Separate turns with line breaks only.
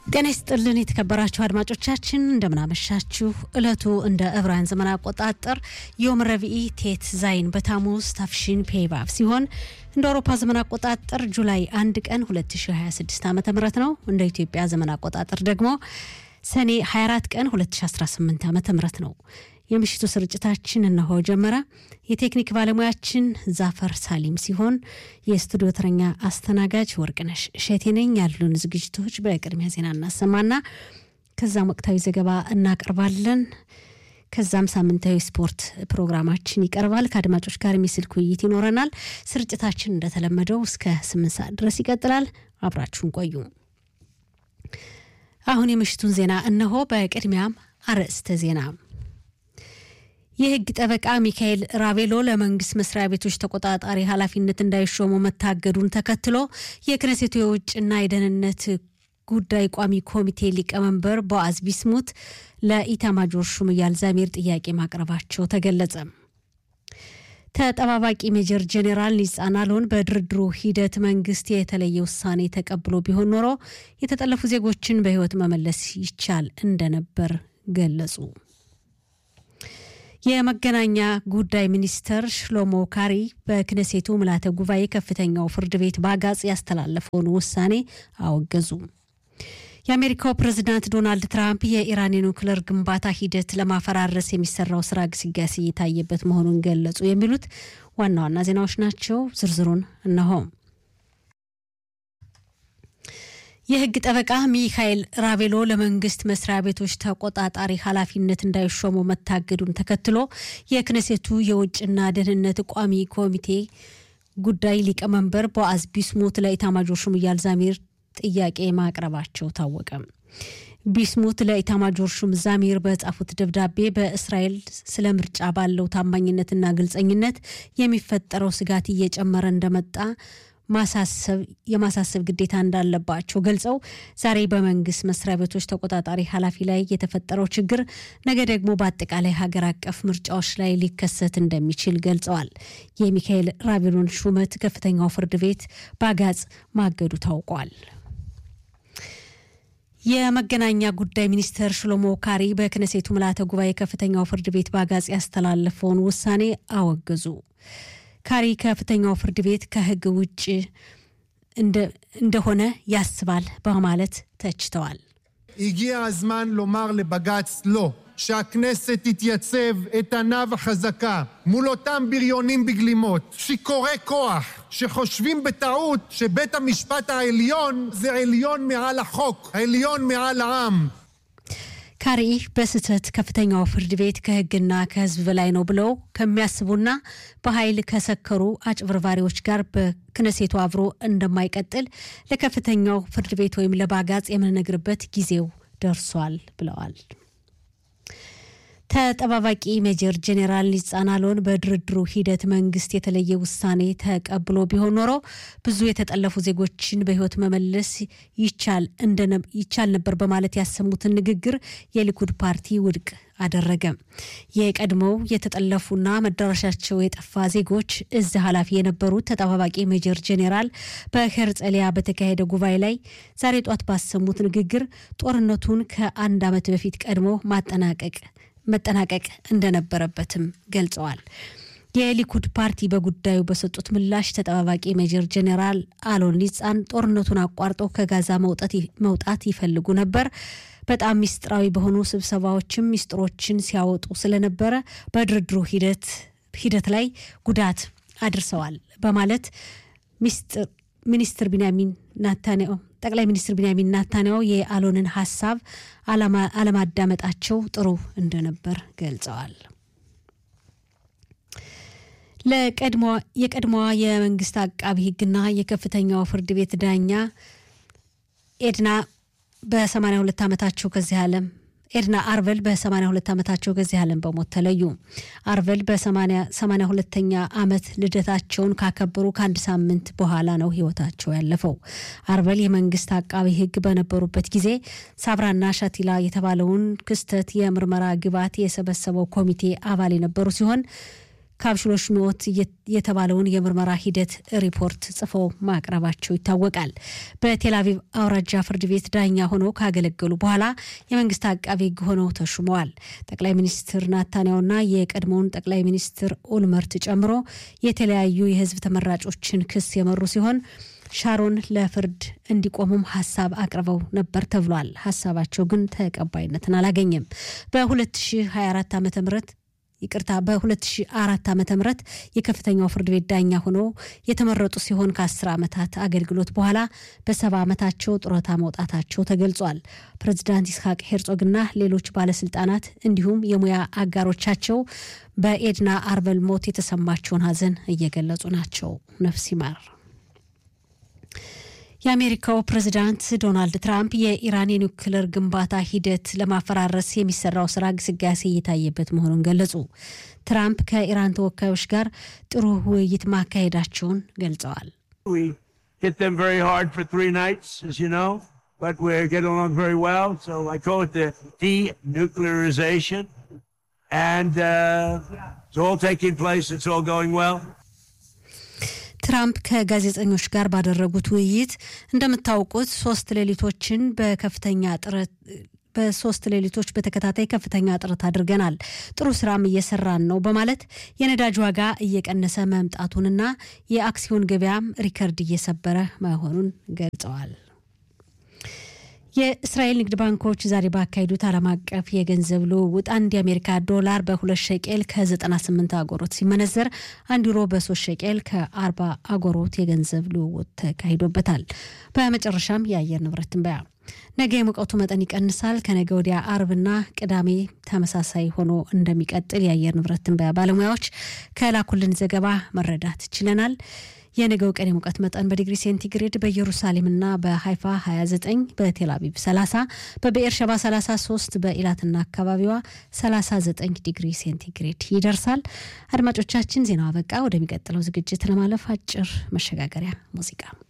ጤና ይስጥልን የተከበራችሁ አድማጮቻችን እንደምናመሻችሁ። እለቱ እንደ ዕብራውያን ዘመን አቆጣጠር ዮም ረቢኢ ቴት ዛይን በታሙዝ ታፍሺን ፔባብ ሲሆን እንደ አውሮፓ ዘመን አቆጣጠር ጁላይ አንድ ቀን 2026 ዓ ም ነው። እንደ ኢትዮጵያ ዘመን አቆጣጠር ደግሞ ሰኔ 24 ቀን 2018 ዓ ም ነው። የምሽቱ ስርጭታችን እነሆ ጀመረ። የቴክኒክ ባለሙያችን ዛፈር ሳሊም ሲሆን የስቱዲዮ ተረኛ አስተናጋጅ ወርቅነሽ እሸቴ ነኝ። ያሉን ዝግጅቶች በቅድሚያ ዜና እናሰማና ከዛም ወቅታዊ ዘገባ እናቀርባለን። ከዛም ሳምንታዊ ስፖርት ፕሮግራማችን ይቀርባል። ከአድማጮች ጋር የስልክ ውይይት ይኖረናል። ስርጭታችን እንደተለመደው እስከ ስምንት ሰዓት ድረስ ይቀጥላል። አብራችሁን ቆዩ። አሁን የምሽቱን ዜና እነሆ። በቅድሚያም አርዕስተ ዜና የሕግ ጠበቃ ሚካኤል ራቤሎ ለመንግስት መስሪያ ቤቶች ተቆጣጣሪ ኃላፊነት እንዳይሾሙ መታገዱን ተከትሎ የክነሴቱ የውጭና የደህንነት ጉዳይ ቋሚ ኮሚቴ ሊቀመንበር ቦአዝ ቢስሙት ለኢታማጆር ሹም ኢያል ዛሚር ጥያቄ ማቅረባቸው ተገለጸ። ተጠባባቂ ሜጀር ጄኔራል ኒጻን አሎን በድርድሩ ሂደት መንግስት የተለየ ውሳኔ ተቀብሎ ቢሆን ኖሮ የተጠለፉ ዜጎችን በህይወት መመለስ ይቻል እንደነበር ገለጹ። የመገናኛ ጉዳይ ሚኒስተር ሽሎሞ ካሪ በክነሴቱ ምልዓተ ጉባኤ ከፍተኛው ፍርድ ቤት በአጋጽ ያስተላለፈውን ውሳኔ አወገዙ። የአሜሪካው ፕሬዝዳንት ዶናልድ ትራምፕ የኢራን የኒውክለር ግንባታ ሂደት ለማፈራረስ የሚሰራው ስራ ግስጋሴ እየታየበት መሆኑን ገለጹ። የሚሉት ዋና ዋና ዜናዎች ናቸው። ዝርዝሩን እነሆ። የህግ ጠበቃ ሚካኤል ራቬሎ ለመንግስት መስሪያ ቤቶች ተቆጣጣሪ ኃላፊነት እንዳይሾሙ መታገዱን ተከትሎ የክነሴቱ የውጭና ደህንነት ቋሚ ኮሚቴ ጉዳይ ሊቀመንበር ቦአዝ ቢስሙት ለኢታማጆር ሹም ኢያል ዛሚር ጥያቄ ማቅረባቸው ታወቀ። ቢስሙት ለኢታማጆር ሹም ዛሚር በጻፉት ደብዳቤ በእስራኤል ስለ ምርጫ ባለው ታማኝነትና ግልጸኝነት የሚፈጠረው ስጋት እየጨመረ እንደመጣ የማሳሰብ ግዴታ እንዳለባቸው ገልጸው ዛሬ በመንግስት መስሪያ ቤቶች ተቆጣጣሪ ኃላፊ ላይ የተፈጠረው ችግር ነገ ደግሞ በአጠቃላይ ሀገር አቀፍ ምርጫዎች ላይ ሊከሰት እንደሚችል ገልጸዋል። የሚካኤል ራቬሎን ሹመት ከፍተኛው ፍርድ ቤት በአጋጽ ማገዱ ታውቋል። የመገናኛ ጉዳይ ሚኒስትር ሽሎሞ ካሪ በክነሴቱ ምልዓተ ጉባኤ ከፍተኛው ፍርድ ቤት በአጋጽ ያስተላለፈውን ውሳኔ አወገዙ። ካሪ ከፍተኛው ፍርድ ቤት ከሕግ ውጭ እንደሆነ ያስባል በማለት ተችተዋል።
הגיע הזמן לומר לבג"ץ לא, שהכנסת תתייצב איתנה וחזקה מול אותם בריונים בגלימות, שיכורי כוח, שחושבים בטעות שבית המשפט העליון זה עליון מעל החוק, עליון מעל העם.
ካሪ በስህተት ከፍተኛው ፍርድ ቤት ከህግና ከህዝብ በላይ ነው ብለው ከሚያስቡና በኃይል ከሰከሩ አጭበርባሪዎች ጋር በክነሴቱ አብሮ እንደማይቀጥል ለከፍተኛው ፍርድ ቤት ወይም ለባጋጽ የምንነግርበት ጊዜው ደርሷል ብለዋል። ተጠባባቂ ሜጀር ጄኔራል ኒጻን አሎን በድርድሩ ሂደት መንግስት የተለየ ውሳኔ ተቀብሎ ቢሆን ኖሮ ብዙ የተጠለፉ ዜጎችን በህይወት መመለስ ይቻል ነበር በማለት ያሰሙትን ንግግር የሊኩድ ፓርቲ ውድቅ አደረገ። የቀድሞው የተጠለፉና መዳረሻቸው የጠፋ ዜጎች እዝ ኃላፊ የነበሩት ተጠባባቂ ሜጀር ጄኔራል በሄርጸሊያ በተካሄደ ጉባኤ ላይ ዛሬ ጧት ባሰሙት ንግግር ጦርነቱን ከአንድ ዓመት በፊት ቀድሞ ማጠናቀቅ መጠናቀቅ እንደነበረበትም ገልጸዋል። የሊኩድ ፓርቲ በጉዳዩ በሰጡት ምላሽ ተጠባባቂ ሜጀር ጄኔራል አሎን ኒጻን ጦርነቱን አቋርጠው ከጋዛ መውጣት ይፈልጉ ነበር። በጣም ሚስጥራዊ በሆኑ ስብሰባዎችም ሚስጥሮችን ሲያወጡ ስለነበረ በድርድሩ ሂደት ላይ ጉዳት አድርሰዋል በማለት ሚኒስትር ቢንያሚን ናታንያሁ ጠቅላይ ሚኒስትር ቢንያሚን ናታንያሁ የአሎንን ሀሳብ አለማዳመጣቸው ጥሩ እንደነበር ገልጸዋል። የቀድሞዋ የመንግስት አቃቢ ሕግና የከፍተኛው ፍርድ ቤት ዳኛ ኤድና በ82 ዓመታቸው ከዚህ ዓለም ኤድና አርቨል በ82 ዓመታቸው ከዚህ ዓለም በሞት ተለዩ። አርቨል በ82ኛ ዓመት ልደታቸውን ካከበሩ ከአንድ ሳምንት በኋላ ነው ህይወታቸው ያለፈው። አርቨል የመንግስት አቃቢ ህግ በነበሩበት ጊዜ ሳብራና ሻቲላ የተባለውን ክስተት የምርመራ ግብዓት የሰበሰበው ኮሚቴ አባል የነበሩ ሲሆን ካብሽሎሽ ሚዎት የተባለውን የምርመራ ሂደት ሪፖርት ጽፈው ማቅረባቸው ይታወቃል። በቴል አቪቭ አውራጃ ፍርድ ቤት ዳኛ ሆነው ካገለገሉ በኋላ የመንግስት አቃቤ ሕግ ሆነው ተሹመዋል። ጠቅላይ ሚኒስትር ናታንያውና የቀድሞውን ጠቅላይ ሚኒስትር ኦልመርት ጨምሮ የተለያዩ የህዝብ ተመራጮችን ክስ የመሩ ሲሆን ሻሮን ለፍርድ እንዲቆሙም ሀሳብ አቅርበው ነበር ተብሏል። ሀሳባቸው ግን ተቀባይነትን አላገኘም። በ2024 ዓ ም ይቅርታ በ2004 ዓ ም የከፍተኛው ፍርድ ቤት ዳኛ ሆነው የተመረጡ ሲሆን ከ10 ዓመታት አገልግሎት በኋላ በሰባ ዓመታቸው ጡረታ መውጣታቸው ተገልጿል። ፕሬዚዳንት ይስሐቅ ሄርጾግና ሌሎች ባለስልጣናት እንዲሁም የሙያ አጋሮቻቸው በኤድና አርበል ሞት የተሰማቸውን ሀዘን እየገለጹ ናቸው። ነፍስ ይማር። የአሜሪካው ፕሬዚዳንት ዶናልድ ትራምፕ የኢራን የኒውክለር ግንባታ ሂደት ለማፈራረስ የሚሰራው ስራ ግስጋሴ እየታየበት መሆኑን ገለጹ። ትራምፕ ከኢራን ተወካዮች ጋር ጥሩ ውይይት ማካሄዳቸውን ገልጸዋል። ትራምፕ ከጋዜጠኞች ጋር ባደረጉት ውይይት እንደምታውቁት ሶስት ሌሊቶችን በከፍተኛ ጥረት በሶስት ሌሊቶች በተከታታይ ከፍተኛ ጥረት አድርገናል። ጥሩ ስራም እየሰራን ነው በማለት የነዳጅ ዋጋ እየቀነሰ መምጣቱንና የአክሲዮን ገበያም ሪከርድ እየሰበረ መሆኑን ገልጸዋል። የእስራኤል ንግድ ባንኮች ዛሬ ባካሄዱት ዓለም አቀፍ የገንዘብ ልውውጥ አንድ የአሜሪካ ዶላር በሁለት ሸቄል ከ98 አጎሮት ሲመነዘር አንድ ዩሮ በሶስት ሸቄል ከ40 አጎሮት የገንዘብ ልውውጥ ተካሂዶበታል። በመጨረሻም የአየር ንብረት ትንበያ ነገ የሙቀቱ መጠን ይቀንሳል። ከነገ ወዲያ አርብና ቅዳሜ ተመሳሳይ ሆኖ እንደሚቀጥል የአየር ንብረት ትንበያ ባለሙያዎች ከላኩልን ዘገባ መረዳት ችለናል። የነገው ቀን የሙቀት መጠን በዲግሪ ሴንቲግሬድ በኢየሩሳሌምና በሀይፋ 29፣ በቴል አቪቭ 30፣ በብኤር ሸባ 33፣ በኢላትና አካባቢዋ 39 ዲግሪ ሴንቲግሬድ ይደርሳል። አድማጮቻችን ዜናው አበቃ። ወደሚቀጥለው ዝግጅት ለማለፍ አጭር መሸጋገሪያ ሙዚቃ